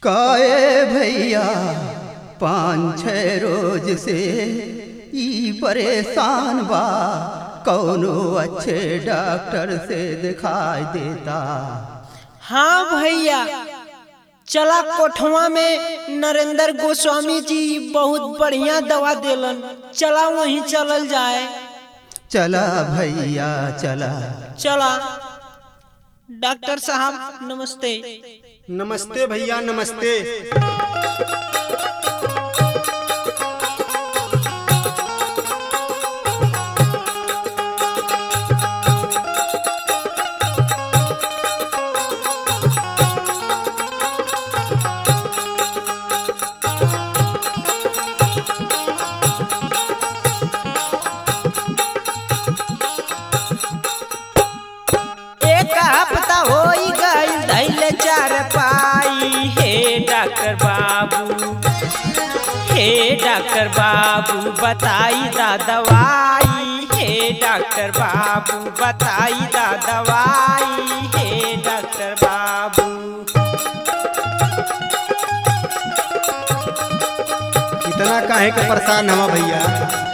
काए भैया पाँच छः रोज से ई परेशान बा कौनो अच्छे डॉक्टर से दिखाई देता हाँ भैया चला कोठवा में नरेंद्र गोस्वामी जी बहुत बढ़िया दवा देलन चला वहीं चलल जाए चला भैया चला चला डॉक्टर साहब नमस्ते नमस्ते भैया नमस्ते एक हफ्ता हो गई धैल चार पाई हे डॉक्टर बाबू हे डॉक्टर बाबू बताई दा दवाई हे डॉक्टर बाबू बताई दा दवाई हे डॉक्टर बाबू इतना काहे के परेशान हवा भैया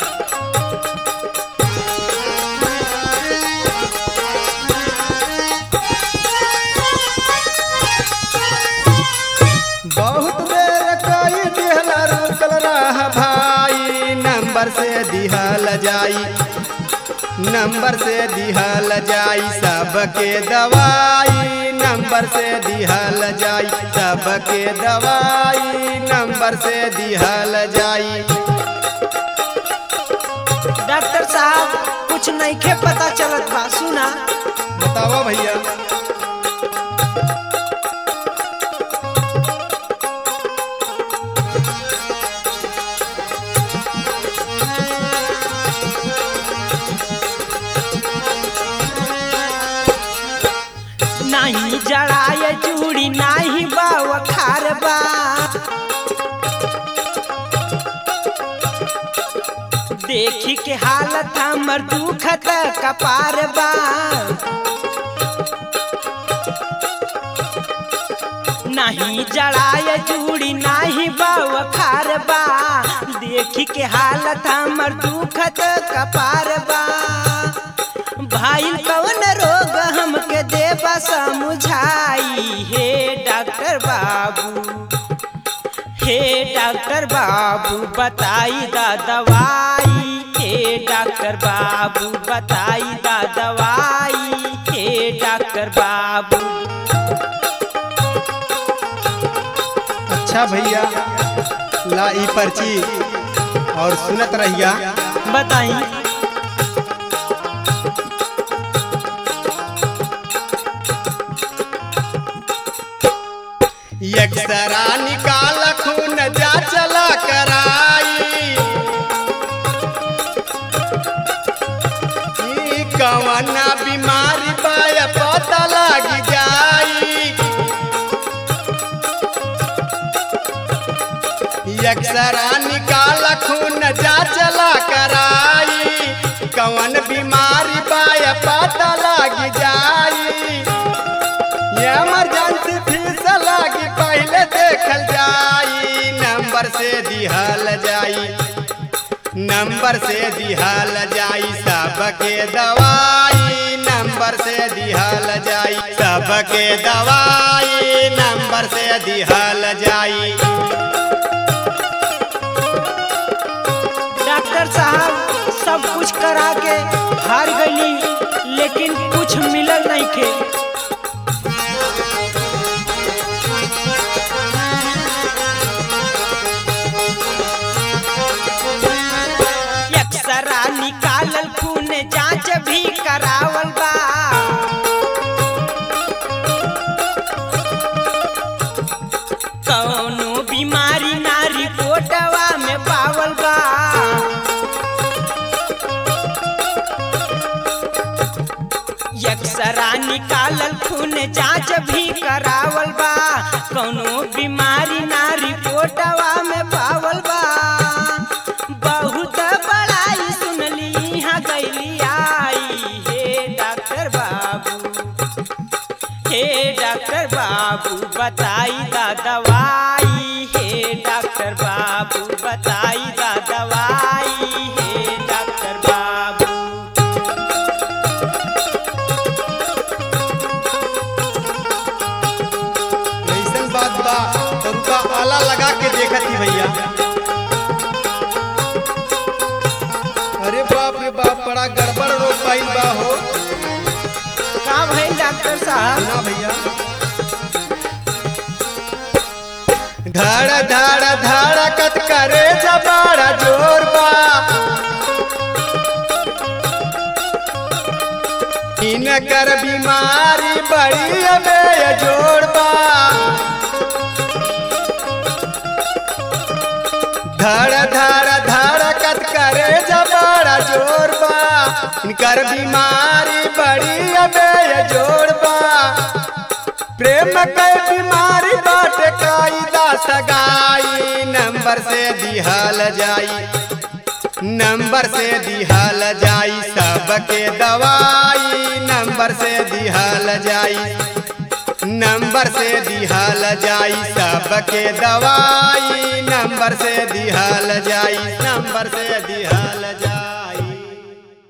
बहुत देर कई दिहला रुकल रह भाई नंबर से दिहल जाई नंबर से दिहल जाई सबके दवाई नंबर से दिहल जाई सबके दवाई नंबर से दिहल जाई डॉक्टर साहब कुछ नहीं के पता चलत बा सुना बतावा भैया नहीं जड़ाए चूड़ी नहीं बाव खारबा देखी के हालत हमर दुखत कपार बा नहीं जड़ाए चूड़ी नहीं बाव खारबा देखी के हालत हमर दुखत कपार बा भाई कौन रोग हमके देबा समझाई हे डॉक्टर बाबू हे डॉक्टर बाबू बताई दा दवाई हे डॉक्टर बाबू बताई दा दवाई हे डॉक्टर बाबू अच्छा भैया ला ई पर्ची और सुनत रहिया बताई एक्सरा निकाल खून जा चला कराई ई कवना बीमारी बाय पता लग जाई एक्सरा निकाल खून जा चला कराई कवन बीमारी बाय पता लग जाई इमरजेंसी फीस लागी पहले देखल जाई नंबर से दिहल जाई नंबर से दिहल जाई सबके दवाई नंबर से दिहल जाई सबके दवाई नंबर से दिहल जाई डॉक्टर साहब सब कुछ करा के हार गईली लेकिन कुछ मिलल नहीं के एक्सरा निकालल खून जांच भी करावल बा कौनो बीमारी ना रिपोर्टवा में पावल बा एक्सरा निकालल खून जांच भी करावल बा कौनो बीमारी ना रिपोर्टवा में पावल बा बहुत बड़ाई सुनली यहाँ गईली आई हे डॉक्टर बाबू हे डॉक्टर बाबू बाबू बताई दा दवाई हे डॉक्टर बाबू बताई दा दवाई हे डॉक्टर बाबू ऐसन बात बा तो उनका आला लगा के देखती भैया अरे बाप रे बाप बड़ा गड़बड़ रोग पाइल बा हो का भइल डॉक्टर साहब ना भैया धड़ धड़ धड़कत करे जबाड़ा जोर बा इनकर बीमारी बड़ी अबे जोड़ बा धड़ धड़ धड़कत करे जबाड़ा जोर बा इनकर बीमारी बड़ी अबे जोड़ बा प्रेम के बीमारी बाट कायदा सगाई नंबर से दिहल जाई नंबर से दिहल जाई सबके दवाई नंबर से दिहल जाई नंबर से दिहल जाई सबके दवाई नंबर से दिहल जाई नंबर से दिहल